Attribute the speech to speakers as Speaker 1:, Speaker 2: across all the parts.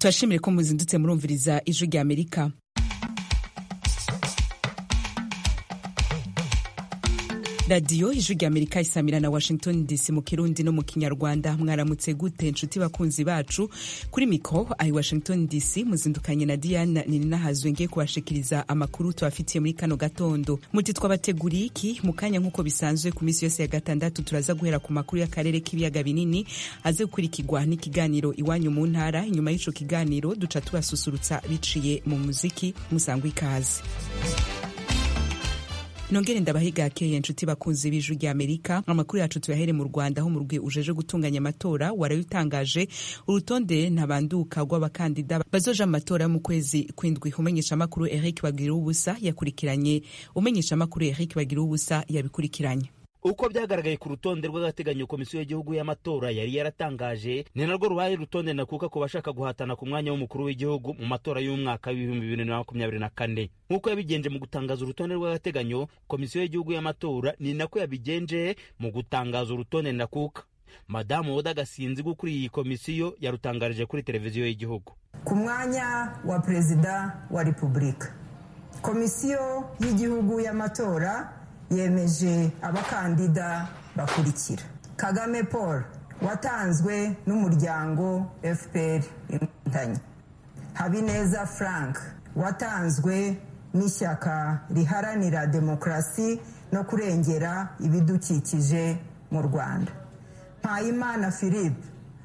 Speaker 1: turashimire ko muzindutse murumviriza ijwi rya amerika radiyo ijwi rya amerika isamira na washington dc mu kirundi no mu kinyarwanda mwaramutse gute nshuti bakunzi bacu kuri mikro ayi washington dc muzindukanye na diana nininahazwe ngiye kubashikiriza amakuru tubafitiye muri kano gatondo muti twabateguriye iki mu kanya nk'uko bisanzwe ku minsi yose ya gatandatu turaza guhera ku makuru y'akarere k'ibiyaga binini aze gukurikirwa n'ikiganiro iwanyu mu ntara inyuma y'ico kiganiro duca tubasusurutsa biciye mu muziki musangwa ikaze nongere ndabahiga keye nshuti bakunzi b'ijwi rya amerika amakuru yacu tuyahere mu rwanda aho umurwi ujeje gutunganya amatora warabitangaje urutonde ntabanduka rw'abakandida bazoja mu matora mu kwezi kwindwi umenyeshamakuru eric bagira ubusa yakurikiranye umenyeshamakuru eric bagira ubusa yabikurikiranye
Speaker 2: uko byagaragaye ku rutonde rw'agateganyo komisiyo y'igihugu y'amatora yari yaratangaje ni narwo rubaye rutonde nakuka ku bashaka guhatana ku mwanya w'umukuru w'igihugu mu matora y'umwaka w'ibihumbi bibiri na makumyabiri na kane nk'uko yabigenje mu gutangaza urutonde rw'agateganyo komisiyo y'igihugu y'amatora ni nako yabigenje mu gutangaza urutonde nakuka madamu woda gasinzi ukuriye iyi komisiyo yarutangarije kuri televiziyo y'igihugu
Speaker 3: ku mwanya wa perezida wa repubulika komisiyo y'igihugu y'amatora yemeje abakandida bakurikira kagame paul watanzwe n'umuryango fpr inkotanyi habineza frank watanzwe n'ishyaka riharanira demokarasi no kurengera ibidukikije mu rwanda mpayimana philippe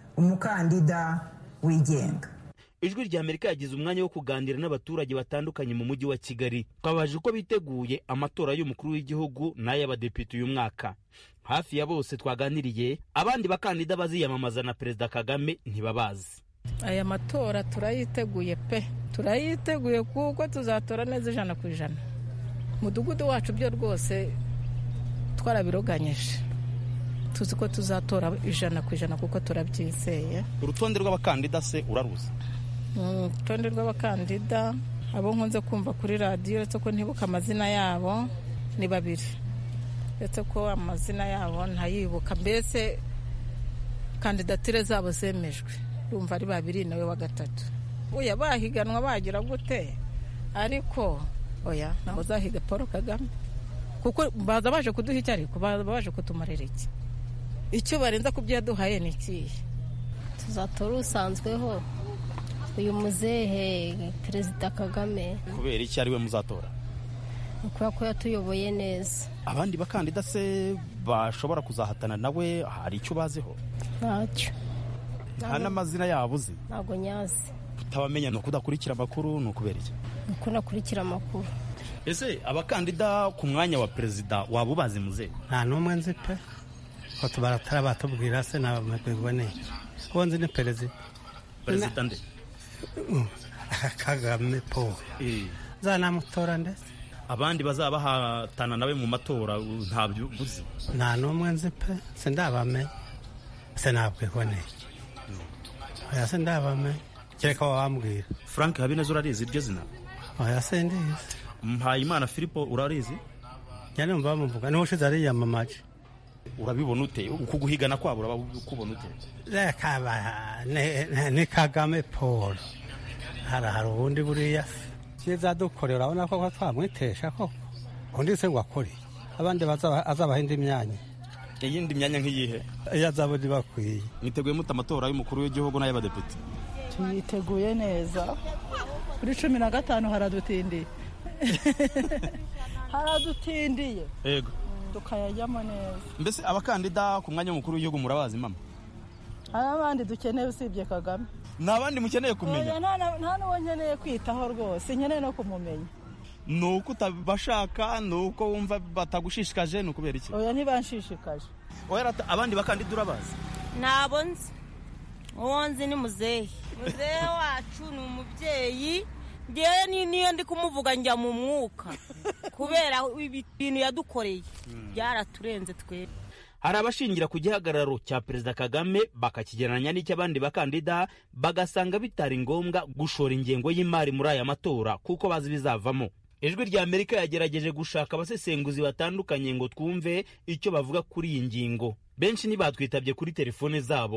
Speaker 3: umukandida wigenga
Speaker 2: ijwi rya amerika yagize umwanya wo kuganira n'abaturage batandukanye mu mujyi wa kigali twabaje uko biteguye amatora y'umukuru w'igihugu n'ay'abadepite uyu mwaka hafi ya bose twaganiriye abandi bakandida baziyamamaza na perezida kagame ntibabazi
Speaker 4: aya matora turayiteguye pe turayiteguye kuko tuzatora neza ijana ku ijana umudugudu wacu byo rwose twarabiroganyije tuzi ko tuzatora ijana ku ijana kuko turabyizeye
Speaker 5: urutonde rw'abakandida se uraruzi
Speaker 4: urutonde rw'abakandida abo nkunze kumva kuri radiyo uretse ko ntibuka amazina yabo ni babiri uretse ko amazina yabo ntayibuka mbese kandidatire zabo zemejwe urumva ari babiri nawe wa gatatu uya bahiganwa bagira gute ariko oya ntabwo uzahiga paul kagame kuko baza baje kuduha icyo ariko baza baje kutumarira iki icyo barenza ku byo yaduhaye ni ikihe
Speaker 6: tuzatora usanzweho uyu muzehe perezida kagame
Speaker 5: kubera iki ari we muzatora
Speaker 6: kubera ko yatuyoboye neza
Speaker 5: abandi bakandida se bashobora kuzahatana nawe hari icyo baziho
Speaker 6: ntacyo
Speaker 5: nta n'amazina yabo uzi
Speaker 6: ntabwo nyazi
Speaker 5: kutabamenya ni ukudakurikira amakuru ni ukubera iki
Speaker 6: ni uko nakurikira amakuru
Speaker 5: ese abakandida ku mwanya wa perezida waba ubazi muzehe
Speaker 7: nta n'umwe nzi pe ko tubaratara batubwira se nabiboneye uwo nzi ni perezida
Speaker 5: perezida nde
Speaker 7: kagame paul zanamutora ndetse
Speaker 5: abandi bazaba bahatana nawe mu matora ntabyo uzi
Speaker 7: nta n'umwe nzi pe sindabamenya se nabwiboneye oya se ndabamenya kereka wabambwira
Speaker 5: frank habineza urarizi iryo zina
Speaker 7: oya se ndizi
Speaker 5: mpayimana filipo urarizi
Speaker 7: njya numva bamuvuga niba ushize ariyamamaje
Speaker 5: urabibona ute uku guhigana kwabo urabona ute
Speaker 7: reka ni kagame paul hari hari ubundi buriya cyiza dukorera urabona ko twamwitesha koko undi se ngo akore abandi azabaha indi myanya
Speaker 5: iyindi myanya nk'iyihe
Speaker 7: iyo azaba undi bakwiye
Speaker 5: mwiteguye mute amatora y'umukuru w'igihugu n'ay'abadepite
Speaker 8: tuyiteguye neza kuri cumi na gatanu haradutindiye haradutindiye
Speaker 5: yego
Speaker 8: tukayajyamo neza
Speaker 5: mbese abakandida ku mwanya w'umukuru w'igihugu murabazi mama
Speaker 8: hari abandi dukeneye usibye kagame
Speaker 5: nta bandi mukeneye kumenya
Speaker 8: nta n'uwo nkeneye kwitaho rwose nkeneye no kumumenya
Speaker 5: ni uko utabashaka ni uko wumva batagushishikaje ni ukubera iki
Speaker 8: oya ntibanshishikaje
Speaker 5: abandi bakandida urabazi
Speaker 9: ntabwo nzi uwo nzi ni muzehe muzehe wacu ni umubyeyi ngewe niyo ndi kumuvuga njya mu mwuka kubera ibintu yadukoreye byaraturenze twebwe
Speaker 2: hari abashingira ku gihagararo cya perezida kagame bakakigereranya n'icy'abandi bakandida bagasanga bitari ngombwa gushora ingengo y'imari muri aya matora kuko bazi bizavamo ijwi rya amerika yagerageje gushaka abasesenguzi batandukanye ngo twumve icyo bavuga kuri iyi ngingo benshi ntibatwitabye kuri telefone zabo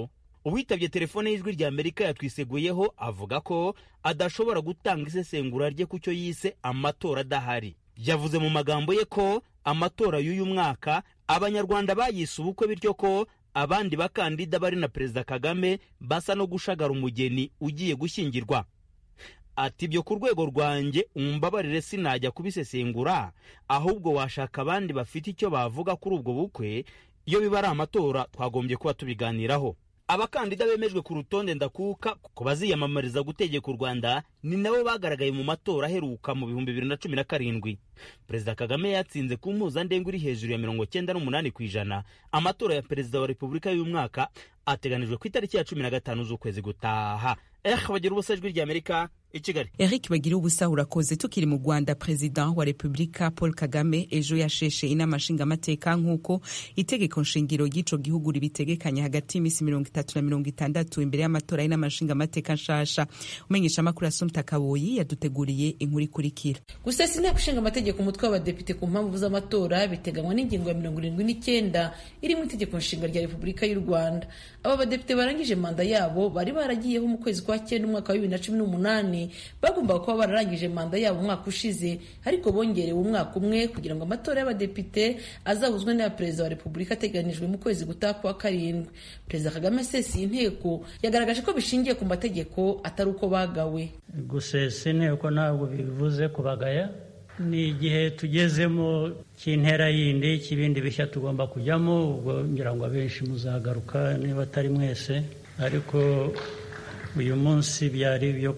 Speaker 2: uwitabye telefone y'ijwi rya amerika yatwiseguyeho avuga ko adashobora gutanga isesengura rye ku cyo yise amatora adahari yavuze mu magambo ye ko amatora y'uyu mwaka abanyarwanda bayise ubukwe bityo ko abandi bakandida bari na perezida kagame basa no gushagara umugeni ugiye gushyingirwa ati ibyo ku rwego rwanjye umbabarire sinajya kubisesengura ahubwo washaka abandi bafite icyo bavuga kuri ubwo bukwe iyo biba ari amatora twagombye kuba tubiganiraho abakandida bemejwe ku rutonde ndakuka ko baziyamamariza gutegeka u rwanda ni nabo bagaragaye mu matora aheruka mu bihumbi bibiri na cumi na karindwi perezida kagame yatsinze ku mpuzandengo iri hejuru ya mirongo cyenda n'umunani ku ijana amatora ya perezida wa repubulika y'uyu mwaka ateganijwe ku itariki ya cumi na gatanu z'ukwezi gutaha eh bagira ubusa ijwi ry'amerika i kigali
Speaker 1: eric bagira ubusa urakoze tukiri mu rwanda perezida wa repubulika paul kagame ejo yasheshe inama nshingamateka nk'uko itegeko nshingiro ry'ico gihugu ribitegekanya hagati y'iminsi mirongo itatu na mirongo itandatu imbere y'amatora y'inama nshingamateka nshasha umenyesha amakuru asumta kaboyi yaduteguriye inkuru ikurikira
Speaker 10: gusesa inteko ishinga amategeko umutwe w'abadepite ku mpamvu z'amatora biteganywa n'ingingo ya mirongo irindwi n'icyenda iri mu itegeko nshinga rya repubulika y'u rwanda aba badepite barangije manda yabo bari baragiyeho mu kwezi kwa cyenda umwaka wa bibiri na cumi n'umunani bagombaga kuba bararangije manda yabo umwaka ushize ariko bongerewe umwaka umwe kugira ngo amatora y'abadepite azahuzwe n'aya perezida wa repubulika ateganijwe mu kwezi gutaha kwa karindwi perezida kagame asesiye inteko yagaragaje ko bishingiye ku mategeko atari uko bagawe
Speaker 11: gusesa inteko ntabwo bivuze kubagaya ni igihe tugezemo cy'intera yindi cy'ibindi bishya tugomba kujyamo ubwo ngira ngo abenshi muzagaruka niba atari mwese ariko uyu munsi byari ibyo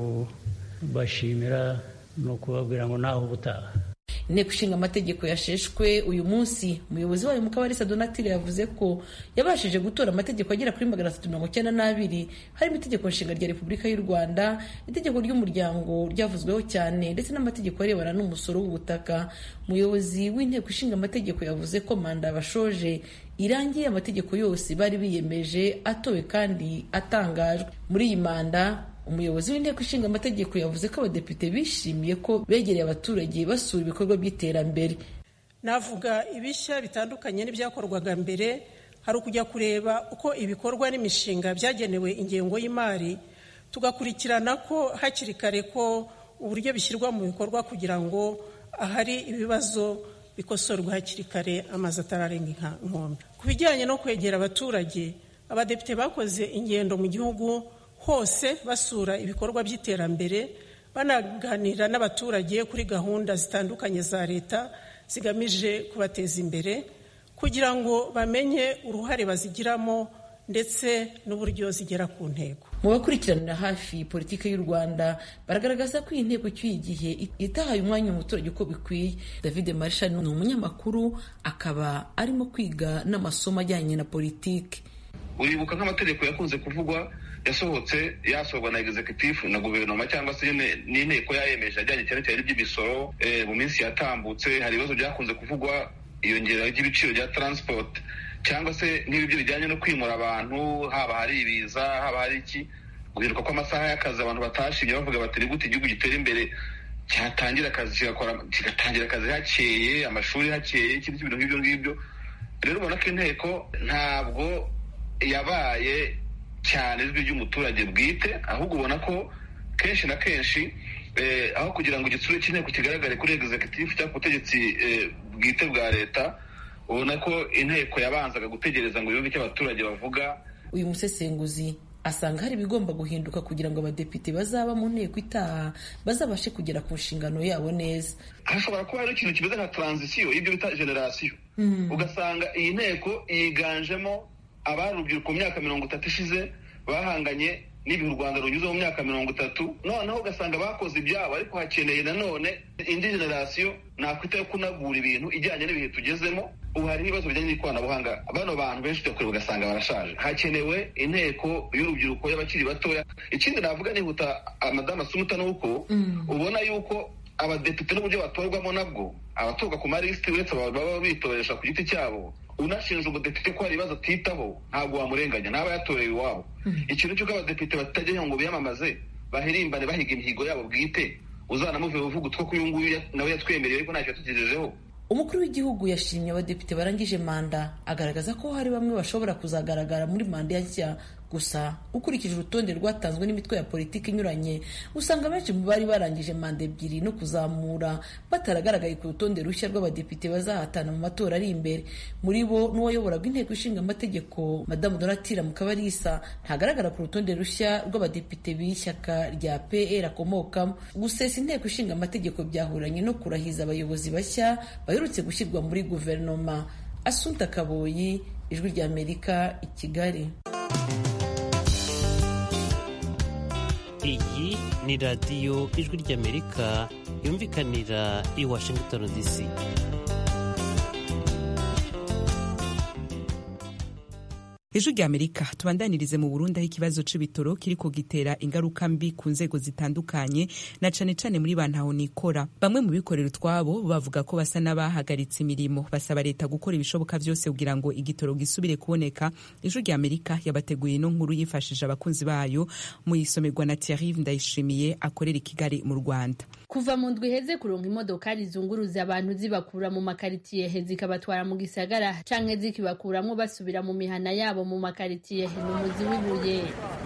Speaker 11: kubashimira ni ukubabwira ngo ntaho ubutaha
Speaker 10: inteko ishinga amategeko yasheshwe uyu munsi umuyobozi wayo mukabarisa donatire yavuze ko yabashije gutora amategeko agera kuri magana atatu mirongo icyenda n'abiri harimo itegeko nshinga rya repubulika y'u rwanda itegeko ry'umuryango ryavuzweho cyane ndetse n'amategeko arebana n'umusoro w'ubutaka umuyobozi w'inteko ishinga amategeko yavuze ko manda bashoje irangiye amategeko yose bari biyemeje atowe kandi atangajwe muri iyi manda umuyobozi w'inteko ishinga amategeko yavuze ko abadepite bishimiye ko begereye abaturage basura ibikorwa by'iterambere
Speaker 12: navuga ibishya bitandukanye n'ibyakorwaga mbere hari ukujya kureba uko ibikorwa n'imishinga byagenewe ingengo y'imari tugakurikirana ko hakiri kare ko uburyo bishyirwa mu bikorwa kugira ngo ahari ibibazo bikosorwa hakiri kare amazi atararenga inkombe ku bijyanye no kwegera abaturage abadepite bakoze ingendo mu gihugu hose basura ibikorwa by'iterambere banaganira n'abaturage kuri gahunda zitandukanye za leta zigamije kubateza imbere kugira ngo bamenye uruhare bazigiramo ndetse n'uburyo zigera ku ntego
Speaker 10: mu bakurikiranira hafi politiki y'u rwanda baragaragaza ko iyi nteko icyuye igihe itahaye umwanya umuturage uko bikwiye david marisha ni umunyamakuru akaba arimo kwiga n'amasomo ajyanye na politiki
Speaker 13: uribuka nk'amategeko yakunze kuvugwa yasohotse yasohorwa na executive na guverinoma cyangwa se n'inteko yayemeje ajyanye cyane cyane n'iby'imisoro mu minsi yatambutse hari ibibazo byakunze kuvugwa iyongera ry'ibiciro bya transport cyangwa se n'ibyo bijyanye no kwimura abantu haba hari ibiza haba hari iki guhinduka kw'amasaha y'akazi abantu batashimye bavuga bati ni gute igihugu gitera imbere cyatangira akazi kigatangira akazi hakeye amashuri hakeye ikindi bintu nk'ibyo ngibyo rero ubona ko inteko ntabwo yabaye cyane ijwi ry'umuturage bwite ahubwo ubona ko kenshi na kenshi aho kugira ngo igitsure cy'inteko kigaragare kuri executive cyangwa ku butegetsi bwite bwa leta ubona ko inteko yabanzaga gutegereza ngo yumve icyo abaturage bavuga
Speaker 10: uyu musesenguzi asanga hari ibigomba guhinduka kugira ngo abadepite bazaba mu nteko itaha bazabashe kugera ku nshingano yabo neza
Speaker 13: hashobora kuba hari ikintu kimeze nka taranzisiyo y'ibyo bita generasiyo ugasanga iyi nteko yiganjemo abari urubyiruko mu myaka mirongo itatu ishize bahanganye n'ibihe u rwanda runyuze mu myaka mirongo itatu noneho ugasanga bakoze ibyabo ariko hakeneye nanone indi generasiyo nakwita yo kunagura ibintu ijyanye n'ibihe tugezemo ubu hari ibibazo bijyanye n'ikoranabuhanga bano bantu benshi tujya kureba ugasanga barashaje hakenewe inteko y'urubyiruko y'abakiri batoya ikindi navuga nihuta madamu asumuta ni uko ubona yuko abadepite n'uburyo batorwamo nabwo abatorwa ku malisiti uretse baba bitoresha ku giti cyabo unashinja umudepite ko hari ibibazo atitaho ntabwo wamurenganya ntaba yatorewe iwabo ikintu cy'uko abadepite batajya ngo biyamamaze bahirimbane bahiga imihigo yabo bwite uzanamuve uvuga utwo ko uyu nguyu nawe yatwemereye ariko ntacyo yatugejejeho
Speaker 10: umukuru w'igihugu yashimye abadepite barangije manda agaragaza ko hari bamwe bashobora kuzagaragara muri manda nshya gusa ukurikije urutonde rwatanzwe n'imitwe ya politiki inyuranye usanga benshi mu bari barangije manda ebyiri no kuzamura bataragaragaye ku rutonde rushya rw'abadepite bazahatana mu matora ari imbere muri bo n'uwayoboraga inteko ishinga amategeko madamu donatira mukabarisa ntagaragara ku rutonde rushya rw'abadepite b'ishyaka rya pr akomokamo gusesa inteko ishinga amategeko byahuranye no kurahiza abayobozi bashya baherutse gushyirwa muri guverinoma asunta kaboyi ijwi ry'amerika i kigali
Speaker 14: iyi ni radiyo ijwi ry'amerika yumvikanira i washington dc
Speaker 1: ejo rya amerika tubandanirize mu burundi aho ikibazo c'ibitoro kiriko gitera ingaruka mbi ku nzego zitandukanye na cane cane muri bantaho nikora bamwe mu bikorera utwabo bavuga ko basa n'abahagaritse imirimo basaba leta gukora ibishoboka vyose kugira ngo igitoro gisubire kuboneka ejo rya amerika yabateguye ino nkuru yifashije abakunzi bayo mu isomerwa na Thierry Ndayishimiye akorera i Kigali mu Rwanda
Speaker 15: kuva mu ndwi heze kuronka imodokari zunguruza abantu zibakura mu makaritiye zikabatwara mu gisagara canke zikibakuramwo basubira mu mihana yabo mu makaritiye ni umuzi w'ibuye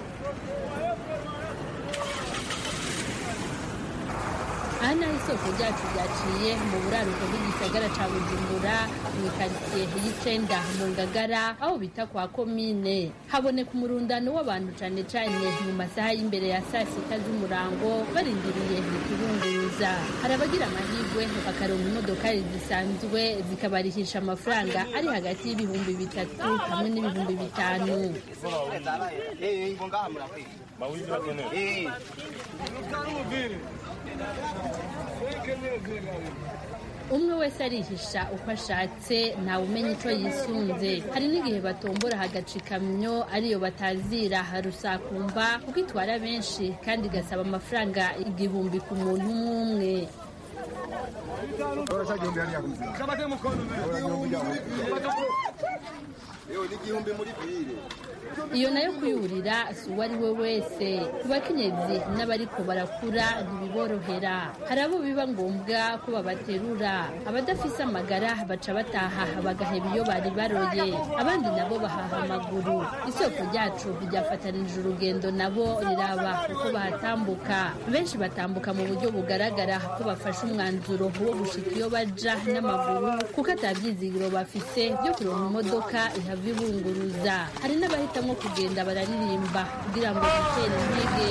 Speaker 15: aha naho isoko ryacu ryaciye mu buraruko bw'igisagara ca bujumbura mu ikaritsiye y'icenda mu ngagara aho bita kwa komine haboneka umurundano w'abantu cane cane mu masaha y'imbere ya saa sita z'umurango barindiriye ikibunguruza hari abagira amahirwe bakaronka imodokari zisanzwe zikabarihisha amafaranga ari hagati y'ibihumbi bitatu hamwe n'ibihumbi bitanu umwe wese arihisha uko ashatse ntawe umenya icyo yisunze hari n'igihe batombora hagaca ikamyo ariyo batazira harusakumva kuko itwara benshi kandi igasaba amafaranga igihumbi ku muntu umwe umwe iyo nayo kuyurira si uwo ari we wese ku bakenyezi n'abariko barakura ntibiborohera hari abo biba ngombwa ko babaterura abadafise amagara baca bataha bagaheba iyo bari baroye abandi nabo bahaha amaguru isoko ryacu ryafatanije urugendo nabo riraba uko bahatambuka benshi batambuka mu buryo bugaragara ko bafashe umwanzuro wo gushika iyo baja n'amaguru kuko atabyizigiro bafise byo kuronka imodoka ihava ibunguruza hari n'abahitamo kugenda bararirimba kugira ngo bitere intege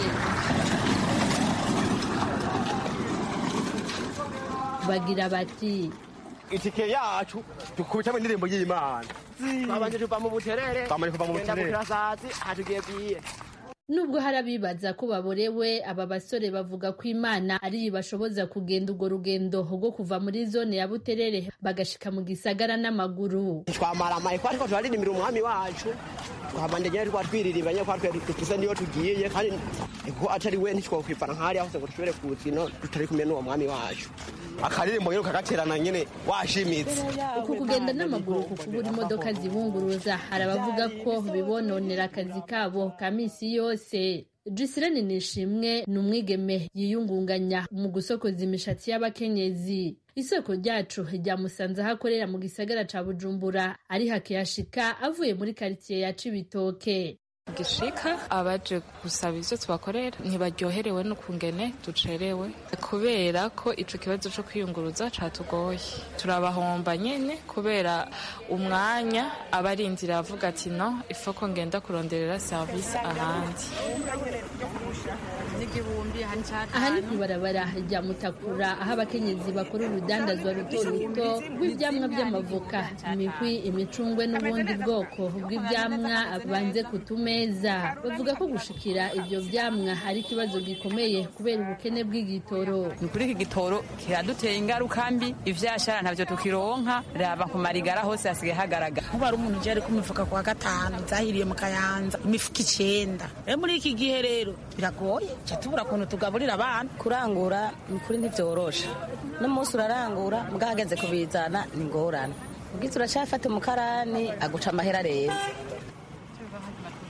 Speaker 15: bagira bati
Speaker 16: itike yacu dukubitamo indirimbo y'imana
Speaker 17: twabanje tuva mu buterere
Speaker 16: twamanje kuva mu
Speaker 17: tugenda
Speaker 16: buterere
Speaker 17: bukirasazi hatugiye bwiye
Speaker 15: nubwo hari abibaza ko baborewe aba basore bavuga ko imana ariyo ibashoboza kugenda urwo rugendo rwo kuva muri zone ya buterere bagashika mu gisagara n'amaguru
Speaker 17: twamaramaye ko ariko turaririmbira umwami wacu twabandegera twa twiririmba ko twe dufise niyo tugiye kandi ko atari we ntitwokwifana nk'ahari hose ngo dushobore kuzino tutari kumwe n'uwo mwami wacu
Speaker 16: akaririmbo nyine ukagaterana nyine washimitse
Speaker 15: uku kugenda n'amaguru ku kubura imodoka zibunguruza hari abavuga ko bibononera akazi kabo ka misi yose Gisirene Nishimwe ni umwigeme yiyungunganya mu gusokoza imishatsi y'abakenyezi isoko ryacu ryamusanze aho akorera mu gisagara ca Bujumbura ari hakiyashika avuye muri karitsiye ya Cibitoke
Speaker 18: gishika abaje gusaba ivyo tubakorera ntibaryoherewe n'ukungene ducerewe kubera ko ico kibazo co kwiyunguruza catugoye turabahomba nyene kubera umwanya aba arindira avuga ati no ifoko ngenda kuronderera service ahandi
Speaker 15: aha ni kw'ibarabara rya mutakura aho abakenyezi bakora urudandazwa ruto ruto rw'ivyamwa vy'amavoka imihwi imicungwe n'ubundi bwoko bw'ivyamwa banze ku tumeza bavuga ko gushikira ivyo vyamwa ari ikibazo gikomeye kubera ubukene bw'igitoro
Speaker 19: ni kuri iki gitoro kiraduteye ingaruka mbi ivyashara ntavyo tukironka raba ku marigara hose hasigaye hagaragara
Speaker 20: nkuba ari umuntu uje ari ku mifuka kwa gatanu zahiriye mu kayanza imifuka icenda rero muri iki gihe rero biragoye ca tubura ukuntu tugaburira abana
Speaker 21: kurangura ni kuri ntivyorosha n'umunsi urarangura mbwageze kubizana ni ngorane ubwiza uracafata umukarani aguca amahera reza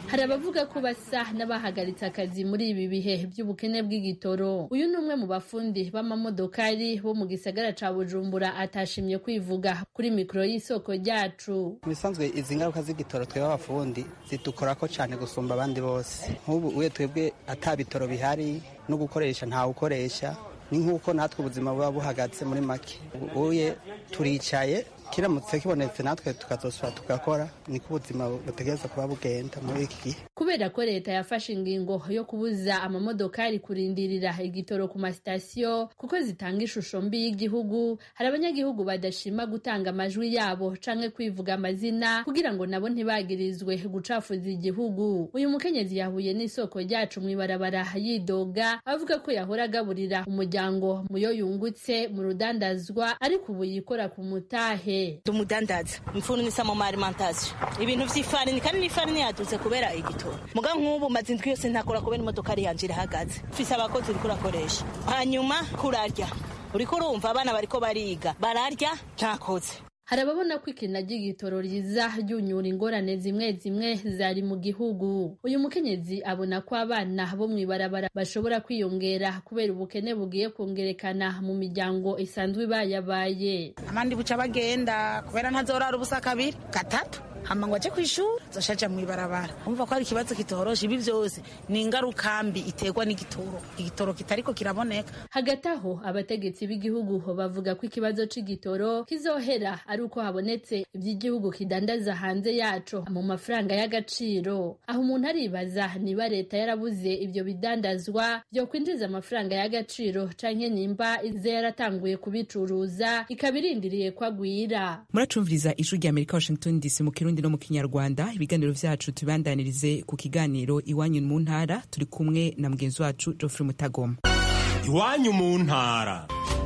Speaker 15: hari abavuga ko basa n'abahagaritse akazi muri ibi bihe by'ubukene bw'igitoro uyu ni umwe mu bafundi b'amamodokari bo mu gisagara ca bujumbura atashimye kwivuga kuri mikoro y'isoko ryacu
Speaker 3: bisanzwe izi ngaruka z'igitoro twebwe abafundi zidukorako cyane gusumba abandi bose nk'ubu uye twebwe ata bitoro bihari no gukoresha ntawe ukoresha ni nk'uko natwe ubuzima buba buhagaze muri make uye turicaye kiramutse kibonetse natwe tukazosubira tugakora niko ubuzima butegereza kuba bugenda muri iki gihe
Speaker 15: kubera ko leta yafashe ingingo yo kubuza amamodokari kurindirira igitoro ku masitasiyo kuko zitanga ishusho mbi y'igihugu hari abanyagihugu badashima gutanga amajwi yabo canke kwivuga amazina kugira ngo nabo ntibagirizwe gucafuza igihugu uyu mukenyezi yahuye n'isoko ryacu mw'ibarabara yidoga avuga ko yahora agaburira umuryango muyo yungutse mu rudandazwa ariko ubu yikora ku mutahe
Speaker 21: tumudandaza mfunisa mu alimentation ibintu vy'ifarini kandi n'ifarini yadutse kubera igitoro muga nk'ubu maze indwi yose ntakora kubera imodoka ari yanje irahagaze mfise abakozi uriko urakoresha hanyuma kurarya uriko urumva abana bariko bariga bararya ntakoze
Speaker 15: hari ababona ko ikina ry'igitoro riza ryunyura ingorane zimwe zimwe zari mu gihugu uyu mukenyezi abona ko abana bo mw'ibarabara bashobora kwiyongera kubera ubukene bugiye kongerekana mu miryango isanzwe ibayabaye
Speaker 20: abandi buca bagenda kubera ntazorara ubusa kabiri gatatu hama ngo aje kw'ishuri zoshaja mw'ibarabara umva ko hari ikibazo kitoroshe ibi vyose ni ingaruka mbi iterwa n'igitoro igitoro kitariko kiraboneka
Speaker 15: hagati aho abategetsi b'igihugu bavuga ko ikibazo c'igitoro kizohera ari uko habonetse ivy'igihugu kidandaza hanze yaco mu mafaranga y'agaciro aho umuntu aribaza niba leta yarabuze ivyo bidandazwa vyo kwinjiza amafaranga y'agaciro canke nimba ize yaratanguye kubicuruza ikaba irindiriye ko agwira
Speaker 1: muracumviriza ijwi rya amerika washington dc mu kirundi no mu kinyarwanda ibiganiro vyacu tubibandanirize ku kiganiro iwanyu mu ntara turi kumwe na mugenzi wacu geoffrey mutagoma
Speaker 22: iwanyu mu ntara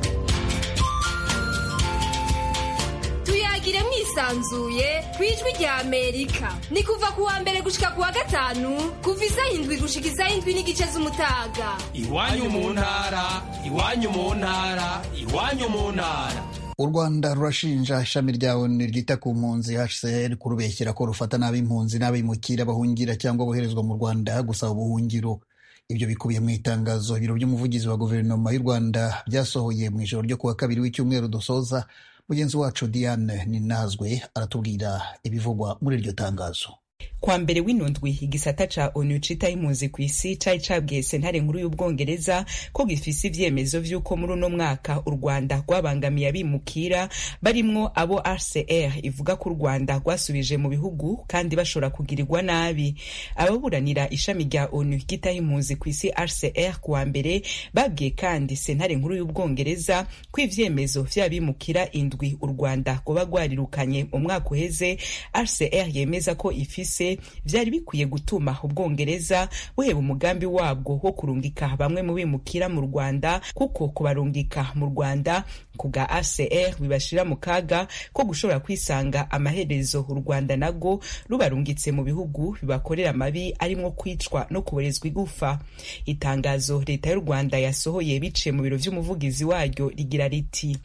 Speaker 23: tuyagire mwisanzuye ku ijwi rya amerika ni kuva ku wa mbere gushika ku wa gatanu kuva isaha indwi gushika isaha indwi n'igice z'umutaga
Speaker 22: iwanyu mu ntara iwanyu mu ntara iwanyu mu ntara
Speaker 24: u rwanda rurashinja ishami rya onu ryita ku mpunzi hcr kurubeshyera ko rufata nabi impunzi n'abimukira bahungira cyangwa boherezwa mu rwanda gusaba ubuhungiro ibyo bikubiye mu itangazo ibiro by'umuvugizi wa guverinoma y'u rwanda byasohoye mu ijoro ryo kuwa kabiri w'icyumweru dusoza mugenzi wacu diane ninazwe aratubwira ibivugwa muri iryo tangazo
Speaker 1: kwa mbere w'inundwi igisata ca onu citaho impunzi ku isi cari cabwiye sentare nkuru y'ubwongereza ko gifise ivyemezo vy'uko muri uno mwaka u rwanda rwabangamiye abimukira barimwo abo rcr ivuga ko u rwanda rwasubije mu bihugu kandi bashobora kugirirwa nabi ababuranira ishami rya onu ryitaho impunzi ku isi rcr kuwa mbere babwiye kandi sentare nkuru y'ubwongereza ko ivyemezo vy'abimukira indwi u rwanda rwoba rwarirukanye mu mwaka uheze rcr yemeza ko ifise vyari bikwiye gutuma ubwongereza buheba umugambi wabwo wo kurungika bamwe mu bimukira mu rwanda kuko kubarungika mu rwanda ku bwa acr bibashira mu kaga ko gushobora kwisanga amaherezo u rwanda nago rubarungitse mu bihugu bibakorera amabi arimwo kwicwa no kuborezwa igufa itangazo leta y'u rwanda yasohoye biciye mu biro vy'umuvugizi waryo rigira riti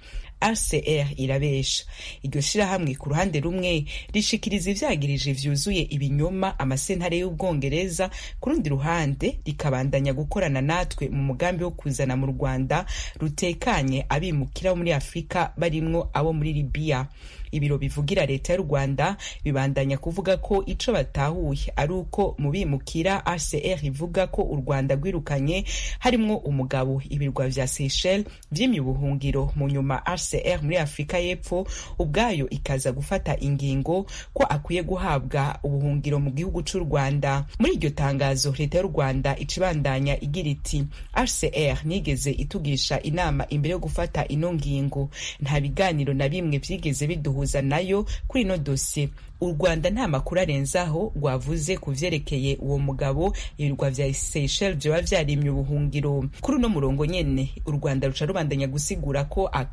Speaker 1: rcr irabesha iryo shirahamwe ku ruhande rumwe rishikiriza ivyagirije vyuzuye ibinyoma amasentare y'ubwongereza ku rundi ruhande rikabandanya gukorana natwe mu mugambi wo kuzana mu rwanda rutekanye abimukira bo muri afurika barimwo abo muri libiya ibiro bivugira leta y'u rwanda bibandanya kuvuga ko ico batahuye ari uko mu bimukira rcr ivuga ko u rwanda rwirukanye harimwo umugabo ibirwa vya seychelles vyimye ubuhungiro mu nyuma rcr muri afurika y'epfo ubwayo ikaza gufata ingingo ko akwiye guhabwa ubuhungiro mu gihugu c'u rwanda muri iryo tangazo leta y'u rwanda icibandanya igira iti rcr nigeze itugisha inama imbere yo gufata ino ngingo nta biganiro na bimwe vyigeze biduha guhuza nayo kuri ino dosiye u rwanda nta makuru arenzaho rwavuze ku vyerekeye uwo mugabo ibirwa vya seychelles vyoba vyarimye ubuhungiro kuri uno murongo nyene u rwanda ruca rubandanya gusigura ko aka ari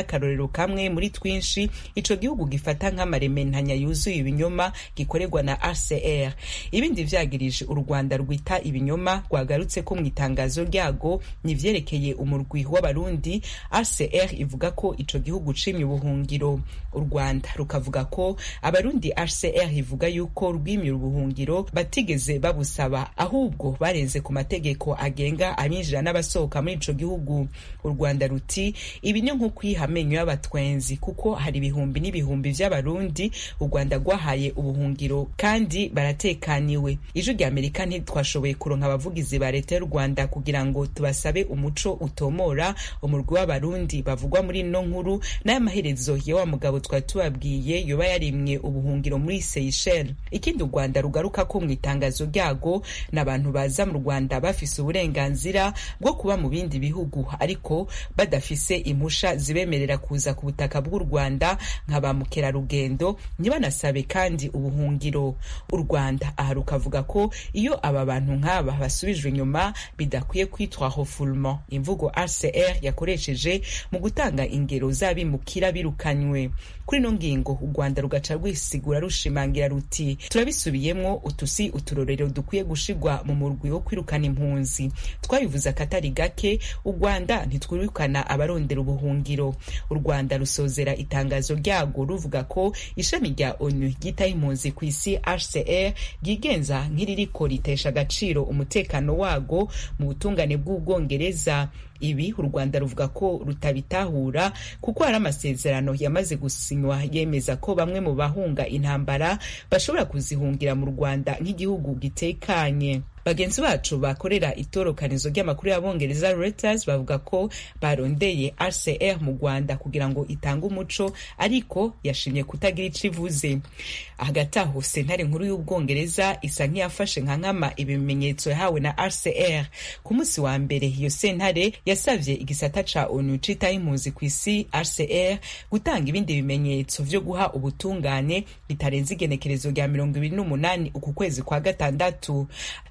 Speaker 1: n'akarorero kamwe muri twinshi ico gihugu gifata nk'amarementanya yuzuye ibinyoma gikorerwa na rcr ibindi vyagirije u rwanda rwita ibinyoma rwagarutse ko mu itangazo ryago nivyerekeye umurwi w'abarundi rcr ivuga ko ico gihugu cimye ubuhungiro u rwanda rukavuga ko abarundi rcr ivuga yuko rwimye ubuhungiro batigeze babusaba ahubwo barenze ku mategeko agenga abinjira n'abasohoka muri ico gihugu u rwanda ruti ibi ni nko kwiha amenyo y'abatwenzi kuko hari ibihumbi n'ibihumbi vy'abarundi u rwanda rwahaye ubuhungiro kandi baratekaniwe ijwi rya amerika ntitwashoboye kuronka abavugizi ba leta y'u rwanda kugira ngo tubasabe umuco utomora umurwi w'abarundi bavugwa muri ino nkuru n'ay'amaherezo ya wa mugabo twari tubabwiye yoba yarimwe ubuhungiro muri seychelles ikindi u rwanda rugaruka ko mu itangazo ryago ni abantu baza mu rwanda bafise uburenganzira bwo kuba mu bindi bihugu ariko badafise impusha zibemerera kuza ku butaka bw'u rwanda nka ba mukerarugendo ntibanasabe kandi ubuhungiro u rwanda aha rukavuga ko iyo aba bantu nk'aba basubijwe inyuma bidakwiye kwitwa refoulement imvugo rcr yakoresheje mu gutanga ingero z'abimukira birukanywe kuri ino ngingo u rwanda rugaca rwisigura rushimangira ruti turabisubiyemwo utusi uturorero dukwiye gushigwa mu murwi wo kwirukana impunzi twabivuze akatari gake u rwanda ntitwirukana abarondera ubuhungiro u rwanda rusozera itangazo ryago ruvuga ko ishami rya onu ryitaho impunzi ku isi hcr ryigenza nk'iririko ritesha agaciro umutekano wago mu butungane bw'ubwongereza ibi u rwanda ruvuga ko rutabitahura kuko hari amasezerano yamaze gusinywa yemeza ko bamwe mu bahunga intambara bashobora kuzihungira mu rwanda nk'igihugu gitekanye bagenzi bacu bakorera itorokanizo ry'amakuru y'abongereza Reuters bavuga ko barondeye RCR mu Rwanda kugira ngo itange umuco ariko yashimye kutagira ico ivuze hagati aho sentare nkuru y'ubwongereza isa nk'iyafashe nka nkama ibimenyetso yahawe na RCR ku munsi wa mbere iyo sentare yasavye igisata ca ONU citaho impunzi ku isi RCR gutanga ibindi bimenyetso vyo guha ubutungane bitarenze igenekerezo rya mirongo ibiri n'umunani uku kwezi kwa gatandatu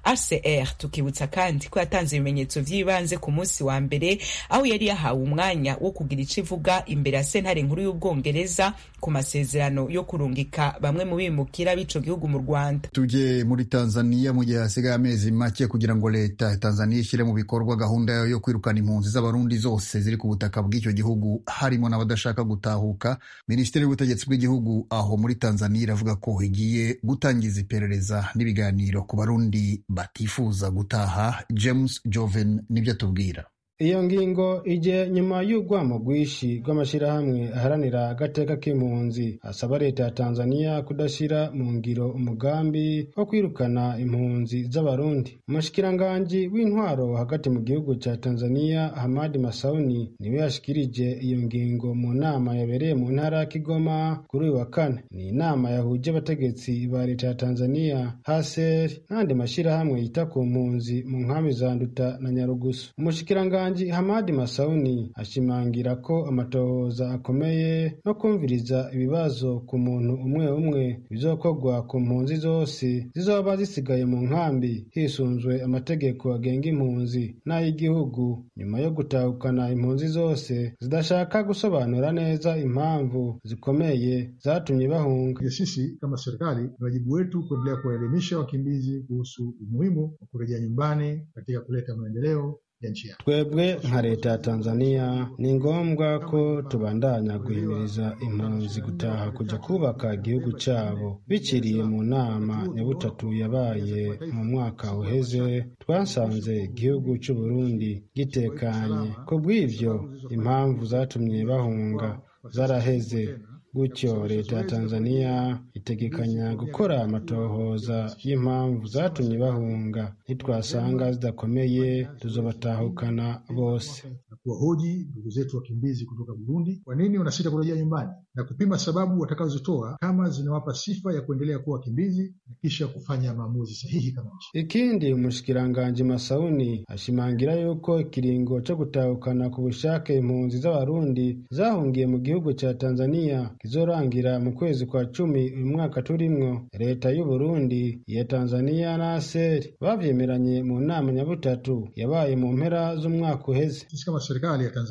Speaker 1: RCR tukibutsa kandi ko yatanze ibimenyetso vy'ibanze ku munsi wa mbere aho yari yahawe umwanya wo kugira ico ivuga imbere ya sentare nkuru y'ubwongereza ku masezerano yo kurungika bamwe mu bimukira b'ico gihugu mu Rwanda
Speaker 24: tujye muri Tanzania mu gihe hasigaye amezi make kugira ngo leta ya Tanzania ishyire mu bikorwa gahunda yayo yo kwirukana impunzi z'abarundi zose ziri ku butaka bw'icyo gihugu harimo n'abadashaka gutahuka minisiteri y'ubutegetsi bw'igihugu aho muri Tanzania iravuga ko igiye gutangiza iperereza n'ibiganiro ku barundi batifuza gutaha James Joven nibyo atubwira
Speaker 4: iyo ngingo ije nyuma y'urwamo rwinshi rw'amashyirahamwe aharanira agateka k'impunzi asaba leta ya tanzania kudashyira mu ngiro umugambi wo kwirukana impunzi z'abarundi umushikiranganji w'intwaro hagati mu gihugu cya tanzania hamadi masauni niwe yashikirije iyo ngingo mu nama yabereye mu ntara ya kigoma kuri uyu wa kane ni inama yahuje abategetsi ba leta ya tanzania haser n'andi mashyirahamwe yita ku mpunzi mu nkambi za nduta na nyarugusu umushikiranganji Hamadi Masauni ashimangira ko amatohoza akomeye no kumviriza ibibazo ku muntu umwe umwe bizokorwa ku mpunzi zose zizoba zisigaye mu nkambi hisunzwe amategeko agenga impunzi n'ay'igihugu nyuma yo gutahukana impunzi zose zidashaka gusobanura neza impamvu zikomeye zatumye bahunga.
Speaker 6: Sisi kama serikali ni wajibu wetu kuendelea kuwaelimisha wakimbizi kuhusu umuhimu wa kurejea nyumbani katika kuleta maendeleo
Speaker 4: twebwe nka leta ya tanzania ni ngombwa ko tubandanya guhimiriza impunzi gutaha kujya kubaka igihugu cyabo bikiriye mu nama nyabutatu yabaye mu mwaka uheze twasanze igihugu cy'u Burundi gitekanye ku bw'ivyo impamvu zatumye bahunga zaraheze gutyo leta ya tanzania itegekanya gukora amatohoza y'impamvu zatumye bahunga nitwasanga zidakomeye tuzobatahukana bose
Speaker 6: na kuwahoji ndugu zetu wakimbizi kutoka Burundi kwa nini wanasita kurejea nyumbani na kupima sababu watakazozitoa kama zinawapa sifa ya kuendelea kuwa wakimbizi na kisha kufanya maamuzi sahihi kama nchi.
Speaker 4: Ikindi umushikiranganji Masauni ashimangira yuko ikiringo cyo gutahukana ku bushake impunzi z'abarundi zahungiye mu gihugu cya Tanzania kizorangira mu kwezi kwa cumi uyu mwaka turimwo leta y'u Burundi iya Tanzania na ASER bavyemeranye mu nama nyabutatu yabaye mu mpera z'umwaka uheze
Speaker 6: Sisi kama serikali ya Tanzania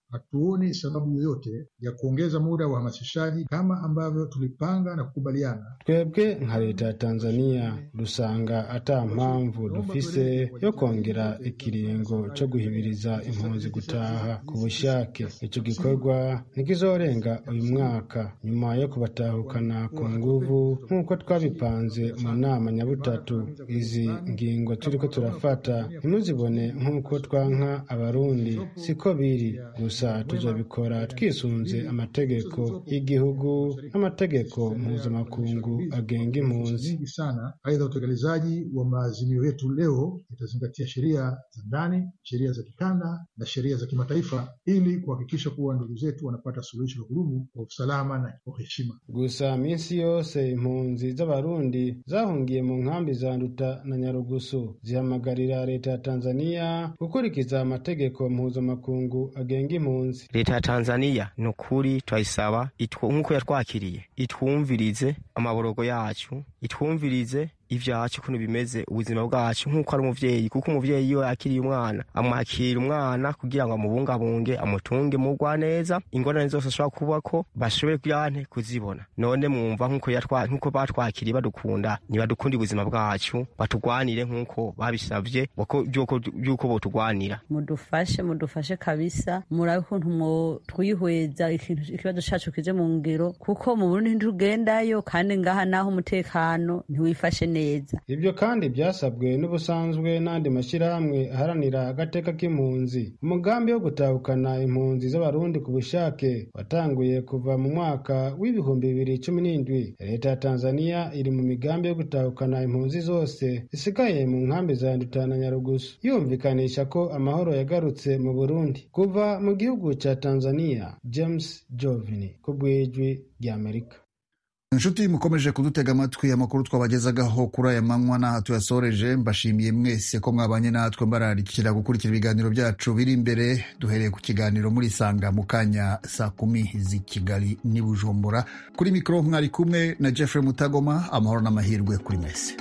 Speaker 6: hatuoni sababu yoyote ya kuongeza muda wa uhamasishaji kama ambavyo tulipanga na kukubaliana.
Speaker 4: twebwe nka leta ya tanzania dusanga ata mpamvu dufise yo kongera ikiringo co guhimiriza impunzi gutaha ku bushake ico gikorwa ntikizorenga uyu mwaka nyuma yo kubatahukana ku nguvu nk'uko twabipanze mu nama nyabutatu izi ngingo turiko turafata ntimuzibone nk'uko twanka abarundi siko biri gusa tuzobikora twisunze amategeko y'igihugu n'amategeko mpuzamakungu agenga impunzi
Speaker 6: nyingi sana. Aidha, utekelezaji wa maazimio yetu leo itazingatia sheria za ndani, sheria za kikanda na sheria za kimataifa ili kuhakikisha kuwa ndugu zetu wanapata suluhisho la kudumu kwa usalama na kwa heshima.
Speaker 4: gusa minsi yose impunzi z'abarundi zahungiye mu nkambi za nduta na nyarugusu zihamagarira leta ya tanzania gukurikiza amategeko mpuzamakungu agenga impunzi
Speaker 16: leta ya tanzaniya ni ukuri turayisaba itwu- nk'uko yatwakiriye itwumvirize amaborogo yacu itwumvirize ibyacu ukuntu bimeze ubuzima bwacu nk'uko ari umuvyeyi kuko umuvyeyi iyo yakiriye umwana amwakira umwana kugira ngo amubungabunge amutunge mugwa neza ingorane zose ashobora kubako bashobore kuyante kuzibona none mwumva nk'uko yatwa- nk'uko batwakiriye badukunda nibadukunde ubuzima bwacu batugwanire nk'uko babisavye wako- vy'uko vy'uko botugwanira
Speaker 5: mudufashe mudufashe kabisa murabe ukuntu mwo twihweza ikintu ikibazo cacu kije mu ngero kuko mu Burundi ntitugendayo kandi ngaha naho umutekano ntiwifashe neza
Speaker 4: ibyo kandi byasabwe n'ubusanzwe n'andi mashyirahamwe aharanira agateka k'impunzi umugambi wo gutahukana impunzi z'abarundi ku bushake watanguye kuva mu mwaka w'ibihumbi bibiri cumi n'indwi leta ya tanzania iri mu migambi yo gutahukana impunzi zose zisigaye mu nkambi za nduta na nyarugusu yumvikanisha ko amahoro yagarutse mu burundi kuva mu gihugu cya tanzania james jovini ku bw'ijwi ry'amerika
Speaker 24: inshuti mukomeje kudutega amatwi amakuru twabagezagaho kuri aya manywa n'aha tuyasoreje mbashimiye mwese ko mwabanye natwe mbararikira gukurikira ibiganiro byacu biri imbere duhereye ku kiganiro muri sanga mu kanya saa kumi z'i kigali n'i bujumbura kuri mikoro mwari kumwe na jeffrey mutagoma amahoro n'amahirwe kuri mwese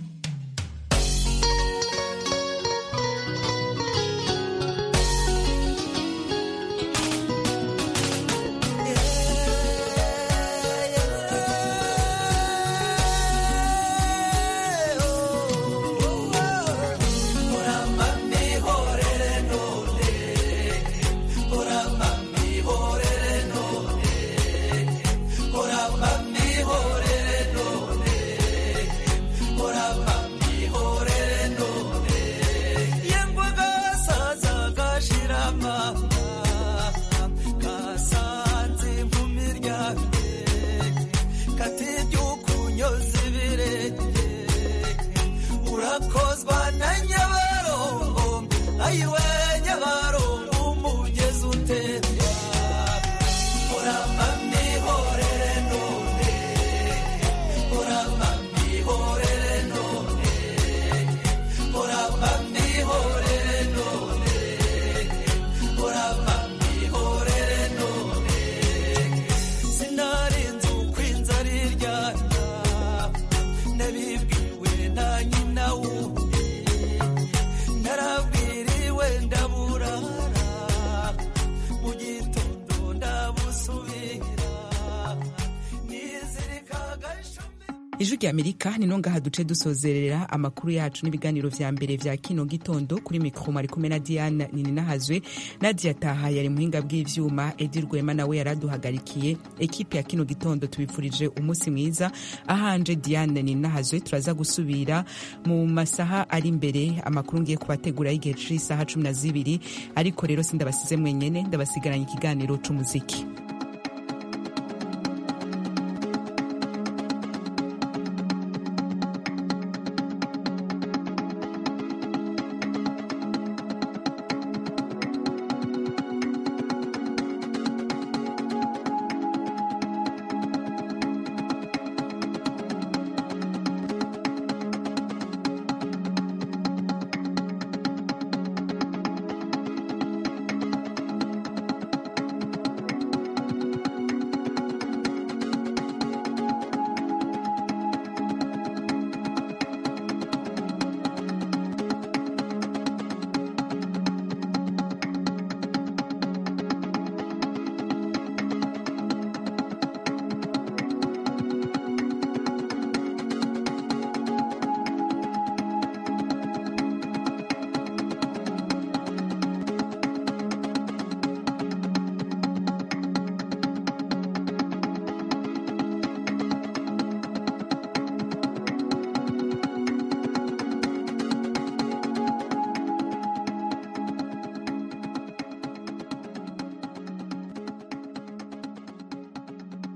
Speaker 7: urakozwa na nyabarongo ayiwe nyabarongo umugezi utemba uramba mihorere none uramba mihorere none uramba mihorere none uramba mihorere none sinarinze uko inzara iryana nabibwiwe na nyina wundi narabwiriwe ndaburara mu gitondo ndabusubira nizirikaga
Speaker 1: ijwi rya amerika ni no ngaha duce dusozerera amakuru yacu n'ibiganiro vya mbere vya kino gitondo kuri mikro mwari kumwe na diana nininahazwe nadia taha yari muhinga bw'ivyuma edi rwema nawe yaraduhagarikiye ekipe ya kino gitondo tubifurije umunsi mwiza ahanje diane nininahazwe turaza gusubira mu masaha ari imbere amakuru ngiye kubategura y'igihe c'isaha cumi na zibiri ariko rero sindabasize mwenyene ndabasigaranye ikiganiro c'umuziki